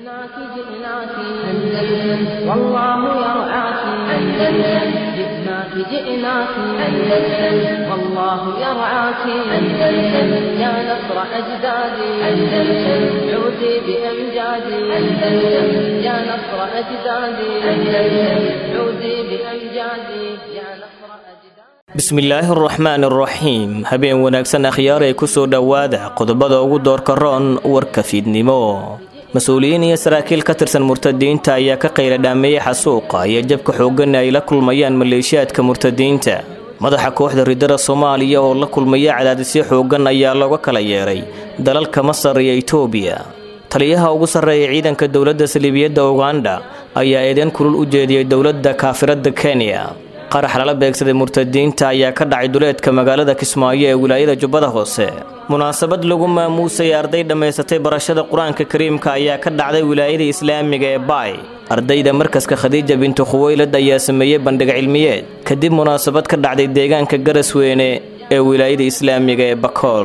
جئناك جئناك أندلس والله يرعاك أندلس جئناك جئناك أندلس والله يرعاك أندلس يا نصر أجدادي أندلس عودي بأمجادي أندلس يا نصر أجدادي أندلس عودي بأمجادي يا نصر أجدادي bismillaahi araxmaan araxiim habeen wanaagsan akhyaaray ku soo dhowaada qodobada ugu doorka roon warka fiidnimo mas-uuliyiin iyo saraakiil ka tirsan murtadiinta ayaa ka qayla dhaameeyey xasuuqa iyo jabka xooggan ay la kulmayaan maleeshiyaadka murtadiinta madaxa kooxda ridada soomaaliya oo la kulmaya cadaadisyo xooggan ayaa looga kala yeeray dalalka masar iyo itoobiya taliyaha ugu sarreeya ciidanka dowladda saliibiyadda uganda ayaa eedeyn kulul u jeediyey dowladda kaafiradda kenya qarax lala beegsaday murtadiinta ayaa ka dhacay duleedka magaalada kismaayo ee wilaayada jubbada hoose munaasabad lagu maamuusay arday dhammaysatay barashada qur-aanka kariimka ayaa ka dhacday wilaayada islaamiga ee baay ardayda markaska khadiija bintu khuweylad ayaa sameeyey bandhig cilmiyeed kadib munaasabad ka dhacday deegaanka garasweyne ee wilaayada islaamiga ee bakool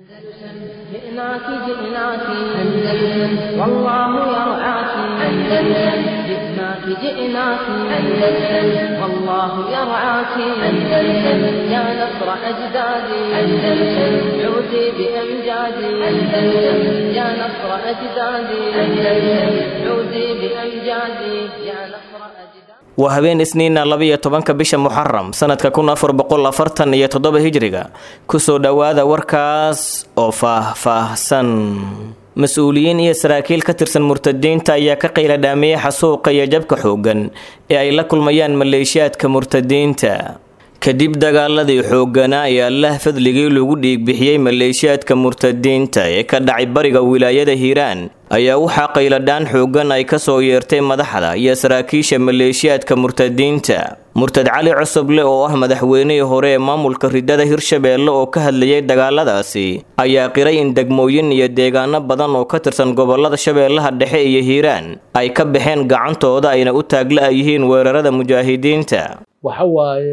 جئناك جئناك أندلس والله يرعاك أندلس جئناك جئناك أندلس والله يرعاك أندلس يا نصر أجدادي أندلس عودي بأمجادي أندلس يا نصر أجدادي أندلس عودي بأمجادي يا نصر أجدادي waa habeen isniina labiyo tobanka bisha muxaram sanadka kun afar boqol afartan iyo toddoba hijriga kusoo dhowaada warkaas oo faah-faahsan mas-uuliyiin iyo saraakiil ka tirsan murtadiinta ayaa ka qayla dhaameeyey xasuuqa iyo jabka xooggan ee ay la kulmayaan maleeshiyaadka murtadiinta kadib dagaaladii xoogganaa ee allah fadligii lagu dhiigbixiyey maleeshiyaadka murtadiinta ee ka dhacay bariga wilaayada hiiraan ayaa waxaa qayladhaan xooggan ay ka soo yeertay madaxda iyo saraakiisha maleeshiyaadka murtadiinta murtad cali cusuble oo ah madaxweynihii hore ee maamulka ridada hirshabeelle oo ka hadlayay dagaaladaasi ayaa qiray in degmooyin iyo deegaano badan oo ka tirsan gobolada shabeellaha dhexe iyo hiiraan ay ka baxeen gacantooda ayna u taagla yihiin weerarada mujaahidiinta waxa waaye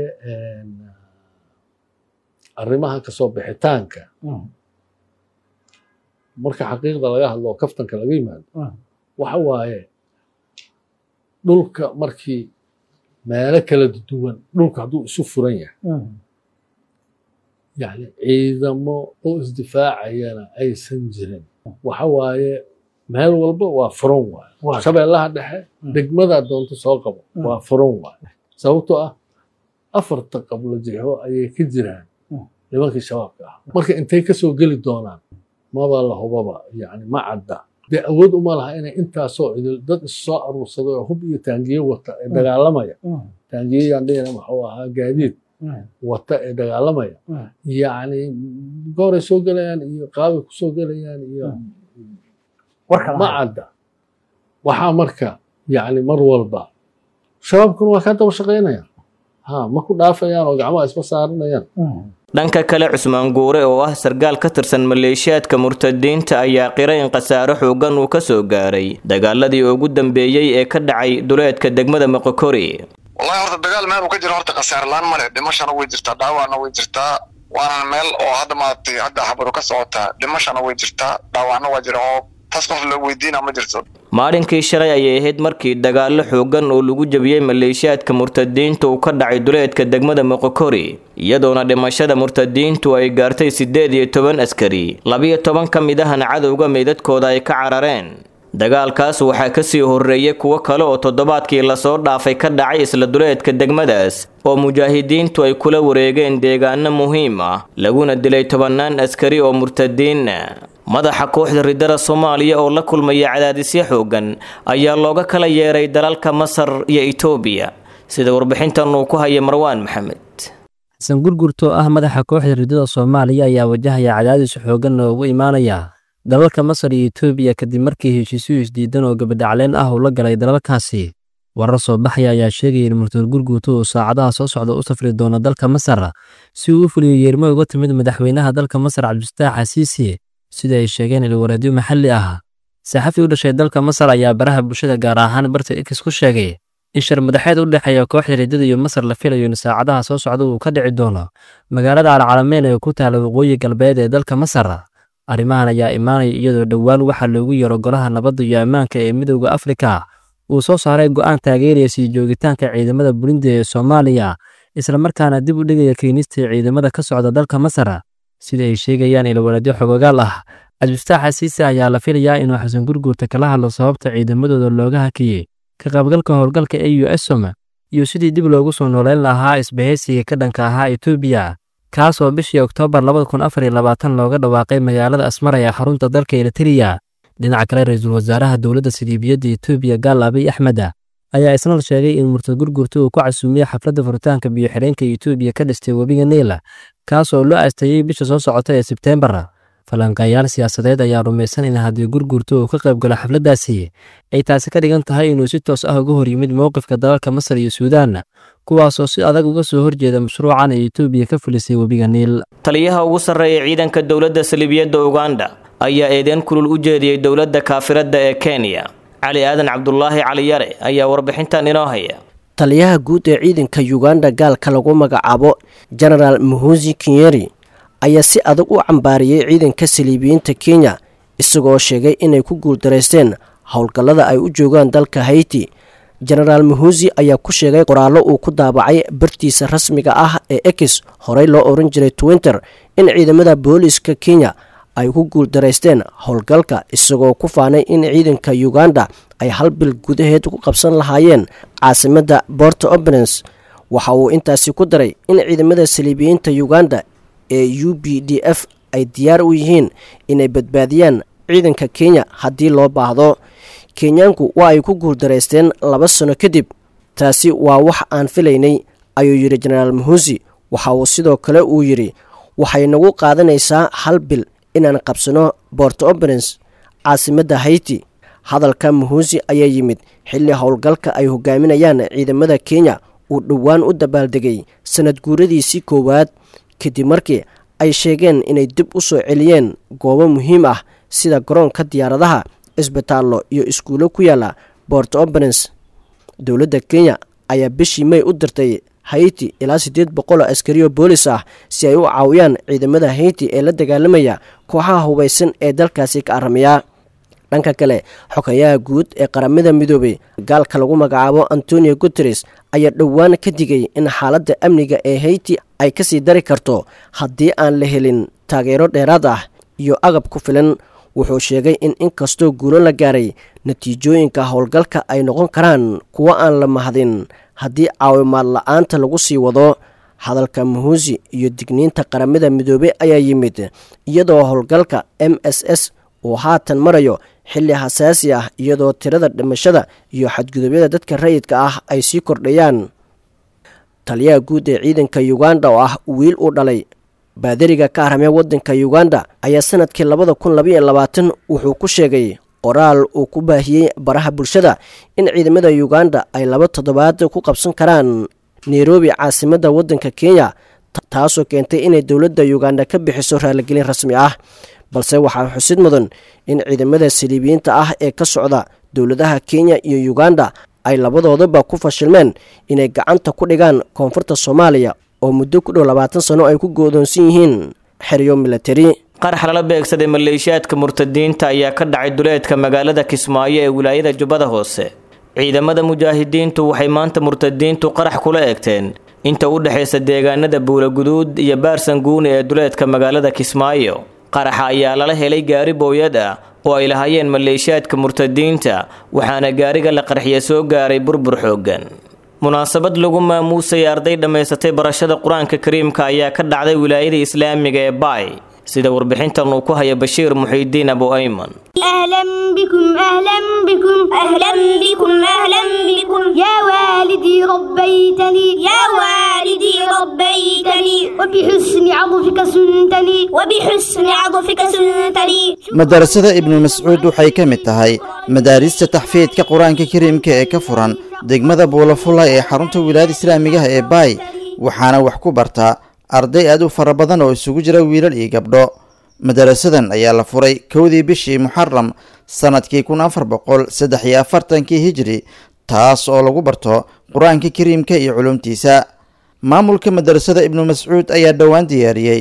arrimaha kasoo bixitaanka marka xaqiiqda laga hadlo oo kaftanka laga yimaado waxa waaye dhulka markii meelo kala duwan dhulka hadduu isu furan yahay yani ciidamo oo isdifaacayana aysan jirin waxa waaye meel walba waa furan waaye shabeellaha dhexe degmadaa doonto soo qabo waa furan waaye sababtoo ah afarta qablo jixo ayay ka jiraan nimankii shabaabka ah marka intay kasoo geli doonaan maba la hubaba yani ma cadda dee awood uma laha inay intaasoo cidil dad issoo aruursaday oo hub iyo taangiye wata ee dagaalamaya taangiyeyaan dhihina maxuu ahaa gaadiid wata ee dagaalamaya yani gooray soo gelayaan iyo qaabay kusoo gelayaan iyo ma cadda waxaa marka yani mar walba shabaabkuna waa kaa daba shaqaynaya ha ma ku dhaafayaan oo gacmaha isma saaranayaan dhanka kale cusmaan guure oo ah sargaal ka tirsan maleeshiyaadka murtadiinta ayaa qiray in khasaaro xooggan uu ka soo gaaray dagaaladii ugu dambeeyey ee ka dhacay duleedka degmada moqokori wallahi horta dagaal meel uu ka jiro horta khasaare laan male dhimashana way jirtaa dhaawacna way jirtaa waana meel oo hadda maaragtay hadda xabaru ka socotaa dhimashana way jirtaa dhaawacna waa jira oo taas qof la weydiina ma jirto maalinkii shalay ayay ahayd markii dagaallo xooggan oo lagu jabiyey maleeshiyaadka murtadiinta uu ka dhacay duleedka degmada moqokori iyadoona dhimashada murtadiintu ay gaartay siddeed iyo toban askari labiyo toban ka mid ahna cadowga meydadkooda ay ka carareen dagaalkaas waxaa kasii horreeyay kuwo kale oo toddobaadkii lasoo dhaafay ka dhacay isla duleedka degmadaas oo mujaahidiintu ay kula wareegeen deegaano muhiim ah laguna dilay tobannaan askari oo murtadiinna madaxa kooxda ridada soomaaliya oo la kulmaya cadaadisyo xooggan ayaa looga kala yeeray dalalka masar iyo itoobiya sida warbixintan uu ku haya marwaan maxamed xasan gurgurto ah madaxa kooxda ridada soomaaliya ayaa wajahaya cadaadis xooggan oo ugu imaanaya dalalka masar iyo itoobiya kadib markii heshiisyo isdiidan oo gabadhacleen ah uu la galay dalalkaasi warar soo baxaya ayaa sheegaya in murtad gurguuto uu saacadaha soo socda u safri doono dalka masar si uu u fuliyo yeermo uga timid madaxweynaha dalka masar cabdifitaax xasiisi sida ay sheegeen ilwareedyo maxalli ah saxafi u dhashay dalka masar ayaa baraha bulshada gaar ahaan barta x ku sheegay in shir madaxeed u dhexeeya kooxda riddada iyo masar la filayo in saacadaha soo socda uu ka dhici doono magaalada alcalameyn ee ku taala waqooyi galbeed ee dalka masar arrimahan ayaa imaanaya iyadoo dhowaan waxaa loogu yaro golaha nabadda iyo ammaanka ee midowda afrika uu soo saaray go'aan taageeraya sii joogitaanka ciidamada burundi ee soomaaliya islamarkaana dib u dhigaya keenista ciidamada ka socda dalka masar sida ay sheegayaan ilwaladyo xogogaal ah cabdifataax asiise ayaa la filayaa inuu xasan gurguurta kala hadlo sababta ciidamadooda looga hakiyey ka qaybgalka howlgalka e u esom iyo sidii dib loogu soo nooleyn lahaa isbahaysiga ka dhanka ahaa etoobiya kaas oo bishii oktoobar looga dhawaaqay magaalada asmara ee xarunta dalka eritreya dhinaca kale ra-iisul wasaaraha dowladda siliibiyadda etoobiya gaal abiy axmed ayaa isna sheegay in murtad gurgurta uu ku casuumiyey xafladda furitaanka biyo-xireenka etoobiya ka dhistay webiga niila kaas oo loo aasteeyey bisha soo socota ee sebteembar falanqeeyaal siyaasadeed ayaa rumaysan in haddii gurgurta uu ka qayb galo xafladdaasi ay taasi ka dhigan tahay inuu si toos ah uga hor yimid mowqifka dalalka masar iyo suudaan kuwaasoo si adag uga soo horjeeda mashruucan ay etoobiya ka fulisay webiga niil taliyaha ugu sarreeya ciidanka dowladda saliibiyadda uganda ayaa eedeen kulul u jeediyey dowladda kaafiradda ee kenya cali aadan cabdulaahi cali yare ayaa warbixintan inoo haya taliyaha guud ee ciidanka uganda gaalka lagu magacaabo genaraal muhusi kinyeri ayaa si adag u cambaariyey ciidanka saliibiyiinta kenya isagoo sheegay inay ku guuldaraysteen howlgallada ay u joogaan dalka hayti genaraal muhusi ayaa ku sheegay qoraallo uu ku daabacay bartiisa rasmiga ah ee ex horey loo oran jiray twinter in ciidamada booliiska kenya ay ku guuldaraysteen howlgalka isagoo ku faanay in ciidanka uganda ay hal bil gudaheed ku qabsan lahaayeen caasimadda borto oberens waxa uu intaasi ku daray in ciidamada saliibiyiinta uganda ee u b d f ay diyaar u yihiin inay badbaadiyaan ciidanka kenya haddii loo baahdo kenyaanku waa ay ku guuldaraysteen laba sano kadib taasi waa wax aan filaynay ayuu yidhi genaraal muhusi waxa uu sidoo kale uu yidhi waxay nagu qaadanaysaa hal bil inaan qabsano borto oberens caasimadda hayti hadalka muhusi ayaa yimid xilli howlgalka ay hogaaminayaan ciidamada kenya uu dhowaan u dabaaldegay sanad guuradiisii koowaad kadib markii ay sheegeen inay dib u soo celiyeen goobo muhiim ah sida garoonka diyaaradaha isbitaallo iyo iskuulo ku yaala borto oberens dowladda kenya ayaa bishii may u dirtay hayti ilaa siddeed boqol oo askariyo boolis ah si ay u caawiyaan ciidamada hayti ee la dagaalamaya kooxaha hubaysan ee dalkaasi ka aramiya dhanka kale xogayaha guud ee qaramada midoobay gaalka lagu magacaabo antonio guteres ayaa dhowaan ka digay in xaaladda amniga ee hayti ay kasii dari karto haddii aan la helin taageero dheeraad ah iyo agab ku filan wuxuu sheegay in inkastoo guulo la gaaray natiijooyinka howlgalka ay noqon karaan kuwo aan la mahadin haddii caawimaad la-aanta lagu sii wado hadalka muhusi iyo digniinta qaramada midoobey ayaa yimid iyadoo howlgalka m s s uu haatan marayo xilli xasaasi ah iyadoo tirada dhimashada iyo xadgudubyada dadka rayidka ah ay sii kordhayaan taliyaha guud ee ciidanka uganda oo ah wiil uu dhalay baadariga ka arhamee waddanka uganda ayaa sanadkii labada kun labaiyo labaatan wuxuu ku sheegay qoraal uu ku baahiyey baraha bulshada in ciidamada uganda ay laba toddobaad ku qabsan karaan nairobi caasimadda waddanka kenya taasoo keentay inay dowladda uganda ka bixiso raaligelin rasmi ah balse waxaa xusid mudan in ciidamada saliibiyiinta ah ee ka socda dowladaha kenya iyo uganda ay labadoodaba ku fashilmeen inay gacanta ku dhigaan koonfurta soomaaliya oo muddo ku dhow labaatan sano ay ku goodoonsan yihiin xeryo milatari qarax lala beegsaday maleeshiyaadka murtadiinta ayaa ka dhacay duleedka magaalada kismaayo ee wilaayada jubbada hoose ciidamada mujaahidiintu waxay maanta murtadiintu qarax kula eegteen inta u dhexaysa deegaanada buulaguduud iyo baarsanguuni ee duleedka magaalada kismaayo qaraxa ayaa lala helay gaari booyad ah oo ay lahaayeen maleeshiyaadka murtadiinta waxaana gaariga la qarxiya soo gaaray burbur xooggan munaasabad lagu maamuusay arday dhammaysatay barashada qur-aanka kariimka ayaa ka dhacday wilaayada islaamiga ee baay sida warbixintan uu ku haya bashiir muxiidiin abu ayman أهلا بكم أهلا بكم أهلا بكم أهلا بكم يا والدي ربيتني يا والدي ربيتني وبحسن عطفك سنتني وبحسن عطفك سنتني madarasada ibnu mascuud waxay ka mid tahay madaarista taxfiidka qur-aanka kariimka ee ka furan degmada buulafulla ee xarunta wilaayada islaamigaha ee baay waxaana wax ku bartaa arday aad u fara badan oo isugu jira wiilal iyo gabdho madarasadan ayaa la furay kowdii bishii muxaram sannadkii kun afar boqol saddex iyo afartankii hijri taas oo lagu barto qur-aanka kariimka iyo culumtiisa maamulka madarasada ibnu mascuud ayaa dhowaan diyaariyey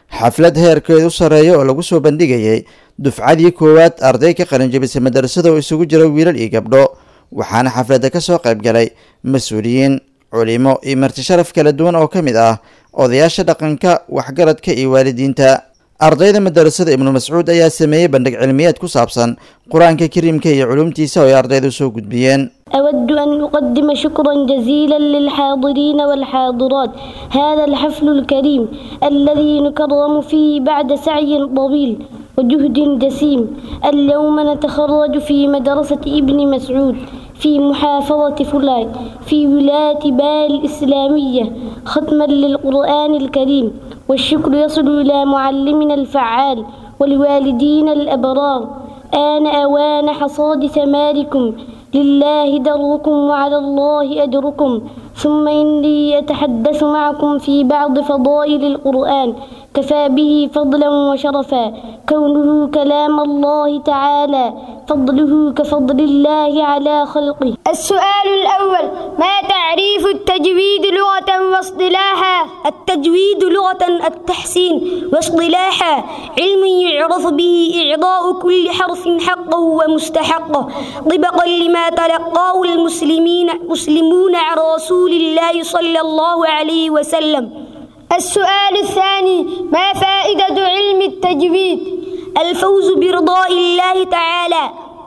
xaflad heerkeedu sarreeya oo lagu soo bandhigayay dufcadii koowaad arday ka qalinjabisay madarasada oo isugu jira wiilal iyo gabdho waxaana xafladda ka soo qayb galay mas-uuliyiin culimo iyo marti sharaf kala duwan oo ka mid ah odayaasha dhaqanka waxgaradka iyo waalidiinta ardayda madarasada ibnu mascuud ayaa sameeyey bandhig cilmiyeed ku saabsan qur-aanka kariimka iyo culumtiisa oo ay ardaydu soo gudbiyeen أود أن أقدم شكرا جزيلا للحاضرين والحاضرات هذا الحفل الكريم الذي نكرم فيه بعد سعي طويل وجهد جسيم اليوم نتخرج في مدرسة ابن مسعود في محافظة فلاي في ولاية بال الإسلامية ختما للقرآن الكريم والشكر يصل إلى معلمنا الفعال والوالدين الأبرار آن أوان حصاد ثماركم لله دركم وعلى الله أجركم ثم إني أتحدث معكم في بعض فضائل القرآن كفى به فضلا وشرفا كونه كلام الله تعالى فضله كفضل الله على خلقه السؤال الأول ما تعريف التجويد لغة واصطلاحا التجويد لغة التحسين واصطلاحا علم يعرف به إعضاء كل حرف حقه ومستحقه طبقا لما تلقاه المسلمين مسلمون عن رسول الله صلى الله عليه وسلم السؤال الثاني ما فائدة علم التجويد الفوز برضاء الله تعالى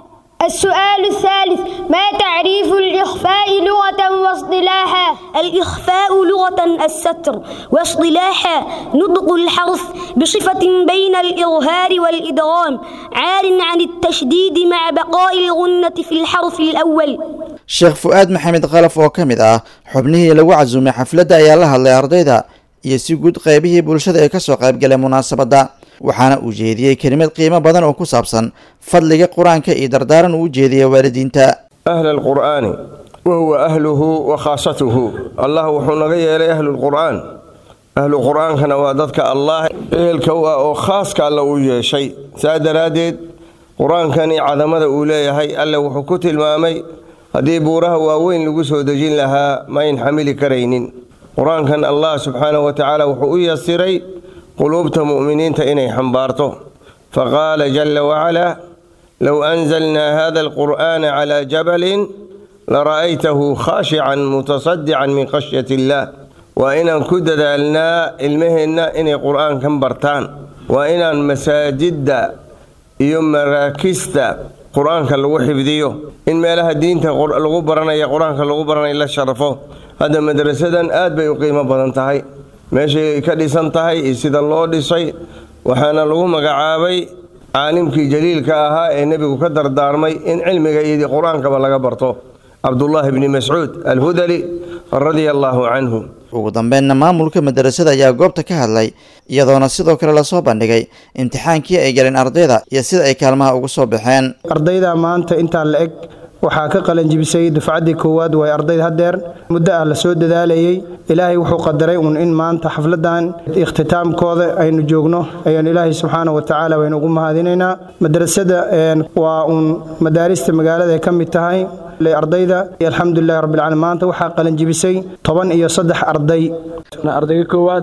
السؤال الثالث ما تعريف الإخفاء لغة واصطلاحا الإخفاء لغة الستر واصطلاحا نطق الحرف بصفة بين الإظهار والإدغام عار عن التشديد مع بقاء الغنة في الحرف الأول sheekh fu-aad maxamed kalaf oo ka mid ah xubnihii lagu casuumay xafladda ayaa la hadlay ardayda iyo si guud qaybihii bulshada ee kasoo qaybgalay munaasabadda waxaana uu jeediyey kelimad qiimo badan oo ku saabsan fadliga qur-aanka iyo dardaaran uu u jeediyay waalidiinta ahla alqur'aani wa huwa ahluhu wa khaasatuhu allah wuxuu naga yeelay ahlulqur'aan ahlu qur-aankana waa dadka allah ehelka u ah oo khaaska alla uu yeeshay saa daraaddeed qur-aankani cadamada uu leeyahay alle wuxuu ku tilmaamay haddii buuraha waaweyn lagu soo dejin lahaa ma ayn xamili karaynin qur-aankan allah subxaanahu wa tacaala wuxuu u yasiray quluubta mu'miniinta inay xambaarto faqaala jalla wacalaa low anzalnaa hada alqur'aana calaa jabalin lara'aytahu khaashican mutasadican min khashyati illaah waa inaan ku dadaalnaa ilmaheenna inay qur'aankan bartaan waa inaan masaajidda iyo maraakista qur-aanka lagu xifdiyo in meelaha diinta lagu baranaya qur-aanka lagu baranaya la sharafo hadda madrasadan aad bay u qiimo badan tahay meeshay ka dhisan tahay iyo sida loo dhisay waxaana lagu magacaabay caalimkii jaliilka ahaa ee nebigu ka dardaarmay in cilmiga iyo qur-aankaba laga barto cabdullaahi bni mascuud alhudali radia allaahu canhu ugu dambeynna maamulka madarasada ayaa goobta ka hadlay iyadoona sidoo kale lasoo bandhigay imtixaankii ay galeen ardayda iyo sida ay kaalmaha ugu soo baxeen ardayda maanta intaa la eg waxaa ka qalanjibisay dufcaddii koowaad way ardayda haddeer muddo ah la soo dadaalayey ilaahay wuxuu qadaray uun in maanta xafladan ikhtitaamkooda aynu joogno ayaan ilaahay subxaana wa tacaala waynu ugu mahadinaynaa madrasada waa uun madaarista magaalada ay ka mid tahay ardayda alxamdulilahi rabbilcaalamiin maanta waxaa qalanjibisay toban iyo saddex arday ardayga koowaad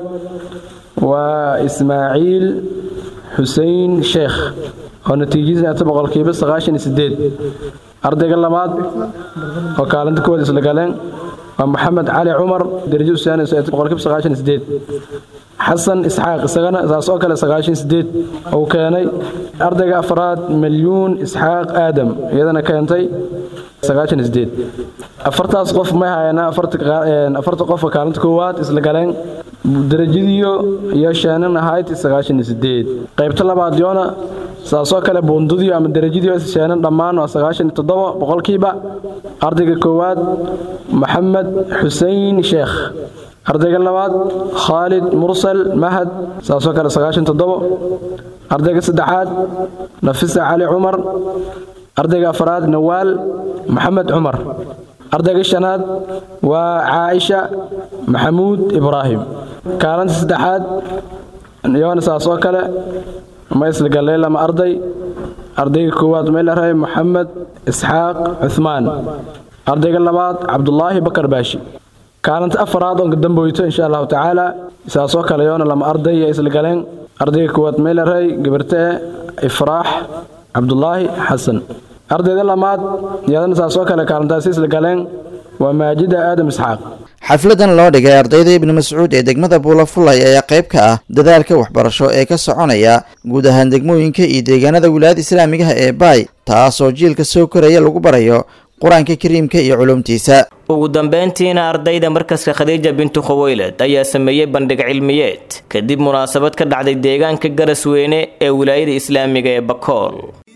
waa ismaaciil xusein sheekh oo natiijadiisa boqolkiiba sagaashan iyo sideed ardayga labaad oo kaalinta koowaad isla galeen waa maxamed cali cumar darajo usaanayso boqolkiiba sagaashan iyo sideed xasan isxaaq isagana saas oo kale sagaashan sideed uu keenay ardayga afraad milyuun isxaaq aadam iyadana keentay sagaashan sideed afartaas qof may hayanaa afarta qofka kaalinta koowaad isla galeen darajadiyo iyo sheenan ahayd sagaashan sideed qaybta labaad yoona saasoo kale buundadiyo ama darajadiyo sheenan dhammaan waa sagaashan toddoba boqolkiiba ardayga koowaad maxamed xusein sheekh ardayga labaad khaalid mursal mahad saasoo kale sagaashan toddobo ardayga saddexaad nafisa cali cumar ardayga afraad nawaal maxamed cumar ardayga shanaad waa caaisha maxamuud ibraahim kaalinta saddexaad yoona saasoo kale ma isla galay lama arday ardayga koowaad meelarahay maxamed isxaaq cuhmaan ardayga labaad cabdulaahi bakar baashi kaalinta afaraad oon kadamboyto insha allahu tacaala saasoo kale yoona lama arday iyo isla galeen ardayga kuwaad meelaray gabartee ifraax cabdulaahi xasan ardayda lamaad iyadana saasoo kale kaalintaasi isla galeen waa maajida aadam isxaaq xafladan loo dhigay ardayda ibnu mascuud ee degmada buulafulay ayaa qayb ka ah dadaalka waxbarasho ee ka soconaya guud ahaan degmooyinka iyo deegaanada wilaayada islaamigaha ee baay taasoo jiilka soo koraya lagu barayo qur-aanka kariimka iyo culumtiisa ugu dambeyntiina ardayda markaska khadiija bintu khaweylad ayaa sameeyey bandhig cilmiyeed kadib munaasabad ka dhacday deegaanka garasweyne ee wilaayada islaamiga ee bakool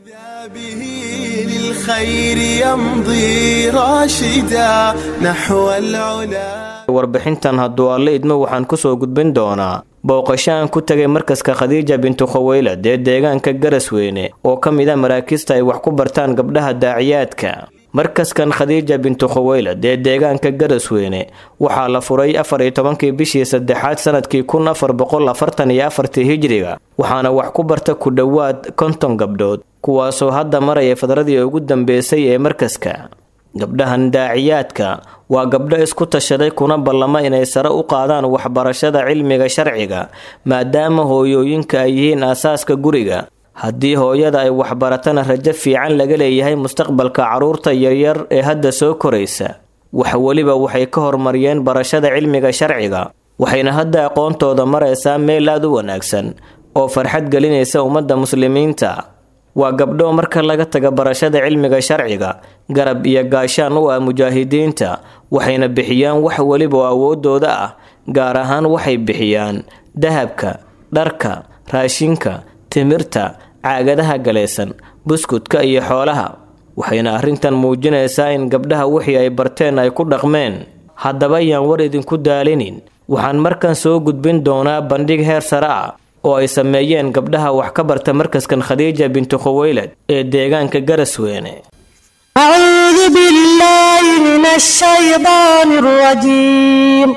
للخير يمضي راشدا نحو العلا warbixintan hadduu alle idmo waxaan kusoo gudbin doonaa booqasho aan ku tegay markaska khadiija bintu khaweylad ee deegaanka garasweyne oo ka mid a maraakiista ay wax ku bartaan gabdhaha daaciyaadka markaskan khadiija bintu khaweylad ee deegaanka garasweyne waxaa la furay afar iyo tobankii bishii saddexaad sanadkii kun afar boqol afartan iyo afartii hijriga waxaana wax ku barta ku dhowaad konton gabdhood kuwaasoo hadda maraya fadradii ugu dambeysay ee markaska gabdhahan daaciyaadka waa gabdho isku tashaday kuna ballama inay sare u qaadaan waxbarashada cilmiga sharciga maadaama hooyooyinka ay yihiin aasaaska guriga haddii hooyada ay waxbaratana rajo fiican laga leeyahay mustaqbalka carruurta yaryar ee hadda soo koraysa wax weliba waxay ka hormariyeen barashada cilmiga sharciga waxayna hadda aqoontooda maraysaa meel aad u wanaagsan oo farxad gelinaysa ummadda muslimiinta waa gabdho marka laga taga barashada cilmiga sharciga garab iyo gaashaan u ah mujaahidiinta waxayna bixiyaan wax weliba oo awoodooda ah gaar ahaan waxay bixiyaan dahabka dharka raashinka timirta caagadaha galaysan buskudka iyo xoolaha waxayna arrintan muujinaysaa in gabdhaha wixii ay barteen ay ku dhaqmeen haddaba yaan war idinku daalinin waxaan markan soo gudbin doonaa bandhig heer sare ah oo ay sameeyeen gabdhaha wax ka barta markaskan khadiija bintu khaweylad ee deegaanka garasweyne أعوذ بالله من الشيطان الرجيم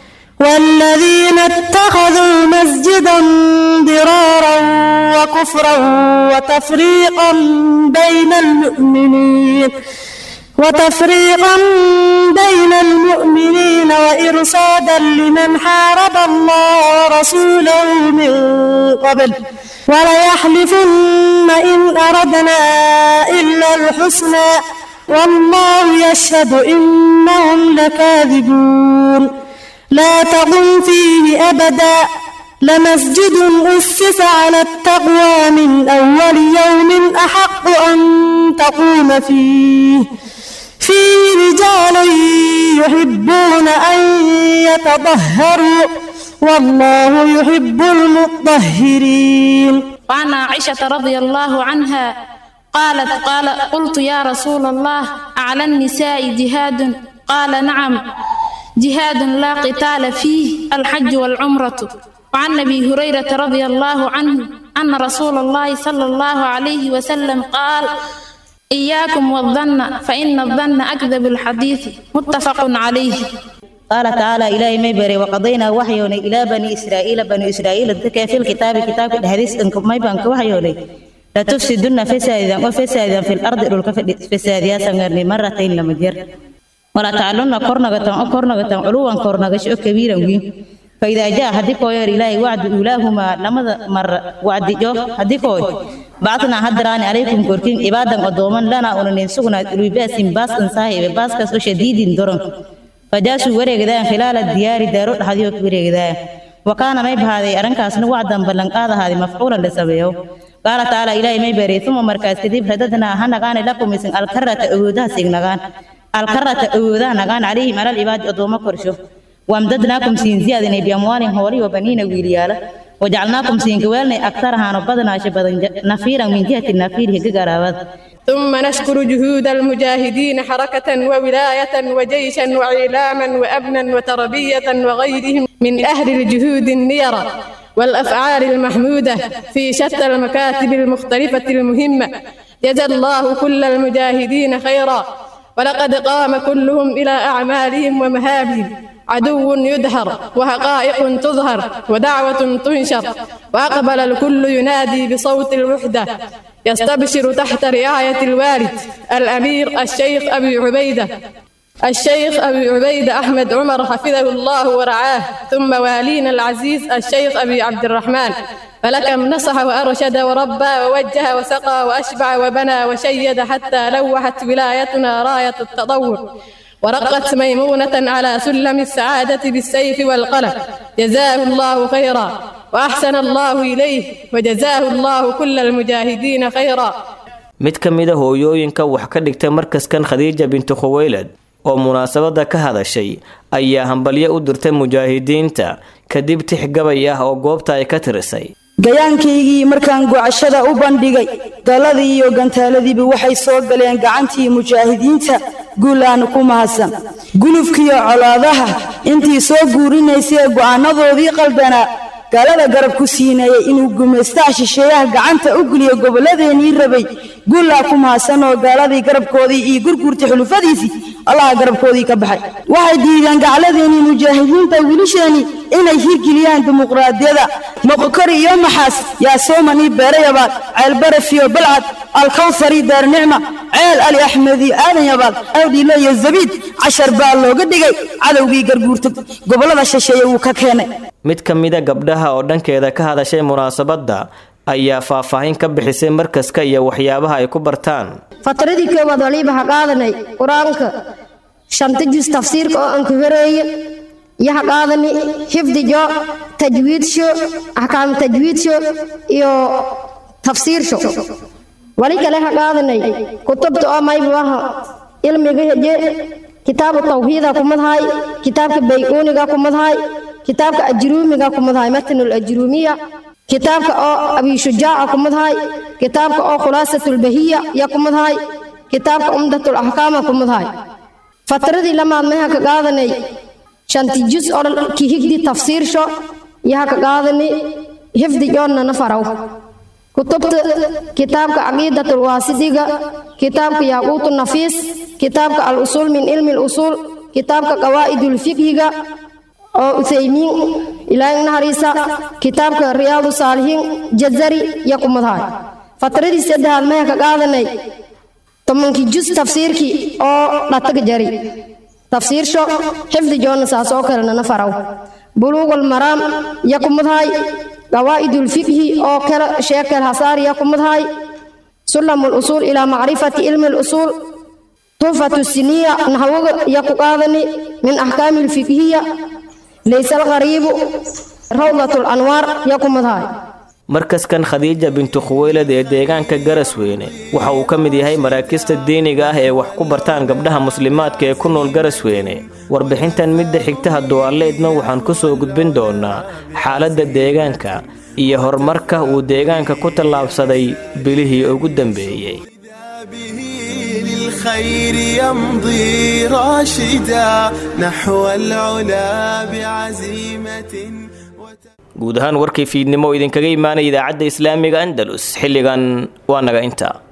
والذين اتخذوا مسجدا ضرارا وكفرا وتفريقا بين المؤمنين وتفريقا بين المؤمنين وإرصادا لمن حارب الله ورسوله من قبل وليحلفن إن أردنا إلا الحسنى والله يشهد إنهم لكاذبون لا تقم فيه أبدا لمسجد أسس على التقوى من أول يوم أحق أن تقوم فيه فيه رجال يحبون أن يتطهروا والله يحب المطهرين وعن عائشة رضي الله عنها قالت قال قلت يا رسول الله على النساء جهاد قال نعم جهاد لا قتال فيه الحج والعمرة وعن ابي هريره رضي الله عنه ان رسول الله صلى الله عليه وسلم قال اياكم والظن فان الظن اكذب الحديث متفق عليه قال تعالى إلهي ما يبري وقضينا وحيوني إلى بني إسرائيل بني إسرائيل ذكى في الكتاب كتاب الحديث إنكم ما يبانك وحيوني لا تفسدن فسادا وفسادا في الأرض لك فسادا سنغرني مرتين لما جر ولا تعلن قرنغة أو قرنغة علوا قرنغة شو كبيرا وين فإذا جاء هديك يا إلهي وعد أولاهما لما مر وعد جو هديك بعثنا هدران عليكم كوركين عبادا قدوما لنا أن سغنا لباس باس صاحب باس كسر شديد درن فجاسوا wareegdaan khilaal diyaari daaro dhaxdiyo ku wareegdaan wakaana may bahaaday arinkaasna wacdan ballan qaadahaadi mafcuulan la sameeyo qaala taala ilaahay may beeray uma markaas kadib radadna ha nagaane lakum isin alkarata awoodaha signagaan alkarata awoodaha nagaan calayhim alal ibaadi odoomo korsho wamdadnaakum siin ziyaadinay biamwaalin hooli wa baniina wiilyaala wajacalnaakum siin gawaalnay agtarahaano badanaasha badan nafiiran min jihati nafiirihi gagaraabad ثم نشكر جهود المجاهدين حركة وولاية وجيشا وإعلاما وأبنا وتربية وغيرهم من أهل الجهود النيرة والأفعال المحمودة في شتى المكاتب المختلفة المهمة جزى الله كل المجاهدين خيرا ولقد قام كلهم إلى أعمالهم ومهابهم عدو يدهر وحقائق تظهر ودعوة تنشر وأقبل الكل ينادي بصوت الوحدة يستبشر تحت رعاية الوالد الأمير الشيخ أبي عبيدة الشيخ أبي عبيدة أحمد عمر حفظه الله ورعاه ثم والينا العزيز الشيخ أبي عبد الرحمن فلكم نصح وأرشد وربى ووجه وسقى وأشبع وبنى وشيد حتى لوحت ولايتنا راية التطور ورقت ميمونة على سلم السعادة بالسيف والقلم جزاه الله خيرا وأحسن الله إليه وجزاه الله كل المجاهدين خيرا mid ka mid a hooyooyinka wax ka dhigtay markaskan khadiija bintu khuweylad oo munaasabada ka hadashay ayaa hambalyo u dirtay mujaahidiinta kadib tix gabay ah oo goobta ay ka tirisay gayaankaygii markaan gocashada u bandhigay galladii iyo gantaaladiiba waxay soo galeen gacantii mujaahidiinta guulaana ku mahadsan gulufkiiyo colaadaha intii soo guurinaysay ee go'aanadoodii qaldanaa gaalada garab ku siinayay inuu gumaystaha shisheeyaha gacanta u geliyo gobolladeenii rabay guullaa ku mahadsan oo gaaladii garabkoodii iyo gurguurta xulufadiisii allaha garabkoodii ka baxay waxay diideen gacladeenii mujaahidiinta wiilasheenii inay hirgeliyaan dimuqraadiyada moqokori iyo maxaas yaasomani beerayabaad ceelbarafiyo balcad alkawsari daarnicma ceel ali axmedi aadan yabaad awdhiile iyo zabiid cashar baa looga dhigay cadowgii garguurta gobollada shisheeye wuu ka keenay mid ka mida gabdhaha oo dhankeeda ka hadashay munaasabadda ayaa faahfaahin ka bixisay markaska iyo waxyaabaha ay ku bartaan fatradii koowaad waliba ha qaadanay qur-aanka shanta jus tafsiirka oo aan ka horeeye iyo ha qaadani xifdijo tajwiidsho axkaam tajwiidsho iyo tafsiirsho wali kale ha qaadanay kutubta oo maybuaha ilmiga heje kitaabu tawxiida kumadhaay kitaabka bayuuniga kumadhaay kitaabka ajruumiga kumadhaay matnul ajruumiya kitaabka oo abishujaaca kumadhaay kitaabka oo khulaasatulbahiya ya kumadhaay kitaabka umdatul axkaama kumadhaay fatradii lamaad maha ka qaadanay shanti jus oo kihigdi tafsiirsho yaha ka qaadani xifdi joonnana faraw kutubta kitaabka caqiidatul waasidiga kitaabka yaaquutu nafiis kitaabka al usuul min cilmi lusuul kitaabka qawaa'idul fiqhiga oo uthaymiin ilaahay nahariisa kitaabka riyaadu saalihiin jazari ya kumadhaay fatradii saddexaad maya ka qaadanay tobankii jus tafsiirkii oo dhataga jari tafsiirsho xifdi joonna saas oo kalenana faraw buluugul maraam ya kumadhaay qawaa'idul fiqhi oo kala sheekal hasaar ya kumadhaay sulamul usuul ilaa macrifati cilmi lusuul tuhfatu siniya naxwaga ya ku qaadani min axkaami lfiqhiya laysa alqariibu rawdatul anwaar ya kumadhaay markaskan khadiija bintu khuweylad ee deegaanka garasweyne waxa uu ka mid yahay maraakista diiniga ah ee wax ku bartaan gabdhaha muslimaadka ee ku nool garasweyne warbixintan midda xigtaha duwaaleedna waxaan ku soo gudbin doonaa xaaladda deegaanka iyo horumarka uu deegaanka ku tallaabsaday bilihii ugu dambeeyey للخير يمضي راشدا نحو العلا بعزيمة guud ahaan warkii fiidnimo idinkaga imaanaya idaacadda islaamiga andalus xilligan waa naga intaa